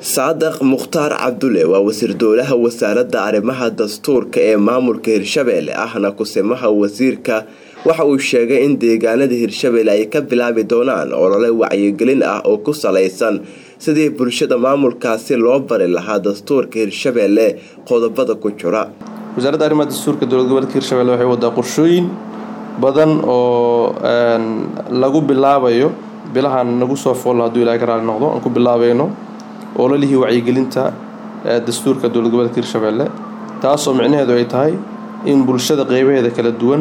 saadaq mukhtaar cabdulle waa wasiir dowlaha wasaaradda arrimaha dastuurka ee maamulka hirshabeelle ahna kusimaha wasiirka waxa uu sheegay in deegaanada hirshabeelle ay ka bilaabi doonaan olole wacyigelin ah oo ku salaysan sidii bulshada maamulkaasi loo bari lahaa dastuurka hirshabeelle qodobada ku jira wasaaradda arrimaha dastuurka dowlad goboleedka hirshabelle waxay wadaa qorshooyin badan oo lagu bilaabayo bilahan nagu soo foollo hadduu ilahay ka raali noqdo aan ku bilaabayno ololihii wacyigelinta dastuurka dowlad goboleedka hirshabelle taasoo micnaheedu ay tahay in bulshada qeybaheeda kala duwan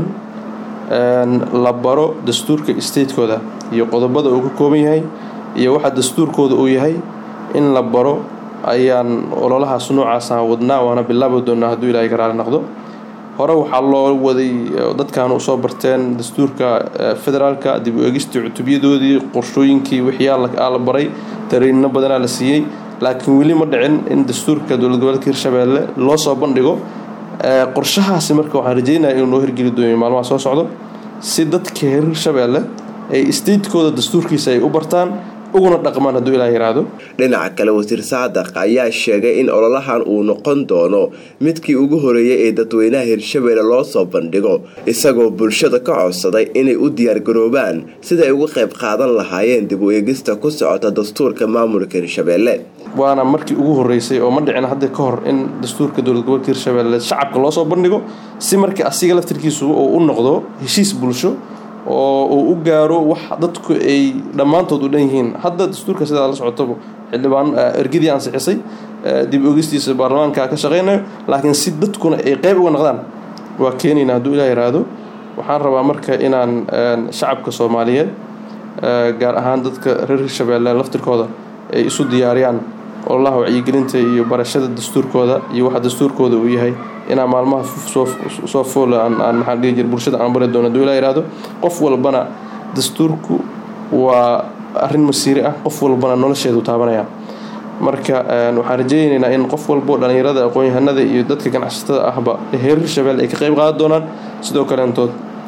la baro dastuurka statekooda iyo qodobada uu ka kooban yahay iyo waxa dastuurkooda uu yahay in la baro ayaan ololahaas noocaasa wadnaa waana bilaabi doonaa hadduu ilahay ka raali noqdo hore waxaa loo waday dadkan usoo barteen dastuurka federaalka dib u eegistii cutubyadoodii qorshooyinkii wixyaa la baray tariinno badanaa la siiyey laakiin weli ma dhicin in dastuurka dowlad goboleedka hirshabeelle loo soo bandhigo qorshahaasi marka waxaan rajeynaya inuu noo hirgeli dooyo maalmaha soo socdo si dadka reer hirshabeelle ay statekooda dastuurkiisa ay u bartaan uguna dhaqmaan hadduu ilaa yiraahdo dhinaca kale wasiir saadaq ayaa sheegay in ololahan uu noqon doono midkii ugu horeeyay ee dadweynaha hirshabeelle loo soo bandhigo isagoo bulshada ka codsaday inay u diyaargaroobaan sida ay uga qayb qaadan lahaayeen dib u eegista ku socota dastuurka maamulka hirshabeelle waana markii ugu horeysay oo ma dhicin hadda ka hor in dastuurka dowlad gobolka hirshabeelle shacabka loo soo bandhigo si markii asiga laftirkiisu uu u noqdo heshiis bulsho oo uu u gaaro wax dadku ay dhammaantood u dhan yihiin hadda dastuurka sidaa la socotaba xildhibaan ergadii ansixisay dib ogistiisa baarlamaanka ka shaqeynayo laakiin si dadkuna ay qeyb uga noqdaan waa keenayna hadduu ilaa yiraahdo waxaan rabaa marka inaan shacabka soomaaliyeed gaar ahaan dadka reer hirshabeelle laftirkooda ay isu diyaariyaan ololaha wacyigelinta iyo barashada dastuurkooda iyo waxa dastuurkooda uu yahay inaan maalmaha soo fool aan maxaan dhihi jir bulshada aan bari doono haduu ilaa yihahdo qof walbana dastuurku waa arrin masiiri ah qof walbana nolosheedu taabanaya marka waxaan rajeyneynaa in qof walbo dhallinyarada aqoon-yahanada iyo dadka ganacsatada ahba heer hirshabelle ay ka qeyb qaadan doonaan sidoo kaleentood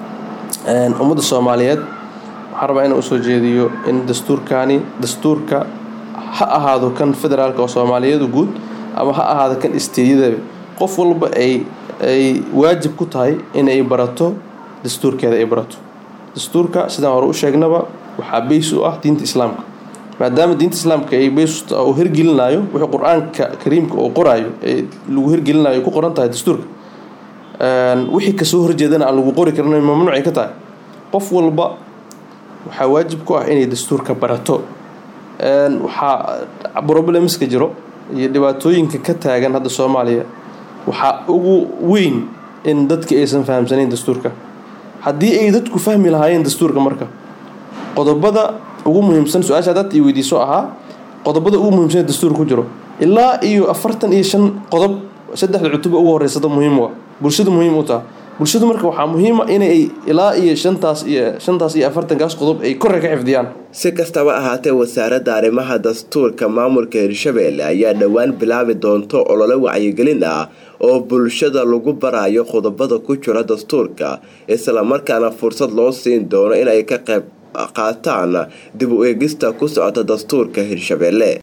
ummadda soomaaliyeed waxaan rabaa inaan usoo jeediyo in dastuurkaani dastuurka ha ahaado kan federaalka oo soomaaliyadu guud ama ha ahaado kan isteedyadaba qof walba ay ay waajib ku tahay inay barato dastuurkeeda ay barato dastuurka sidaan hore u sheegnaba waxaa beys u ah diinta islaamka maadaama diinta islaamka ay beys uu hirgelinayo wuxuu qur-aanka kariimka uu qoraayo ee lagu hirgelinayo ku qoran tahay dastuurka wixii kasoo horjeedana aan lagu qori karin mamnuucay ka tahay qof walba waxaa waajib ku ah inay dastuurka barato waxaa problemska jiro iyo dhibaatooyinka ka taagan hadda soomaaliya waxaa ugu weyn in dadka aysan fahamsanayn dastuurka haddii ay dadku fahmi lahaayeen dastuurka marka qodobada ugu muhiimsan su-aasha hadaad ii weydiiso ahaa qodobada ugu muhiimsan dastuurka ku jiro ilaa iyo afartan iyo shan qodob saddexda cutuba ugu horeysada muhiim u ah bulshada muhiim u taha bulshadu marka waxaa muhiima inay ilaa iyo shantaas iyo shantaas iyo afartankaas qodob ay korre ka xifdiyaan si kastaba ahaatee wasaaradda arrimaha dastuurka maamulka hirshabeelle ayaa dhowaan bilaabi doonto olole wacyigelin ah oo bulshada lagu barayo qodobada ku jira dastuurka islamarkaana fursad loo siin doono inay ka qayb qaataan dib u eegista ku socota dastuurka hirshabeelle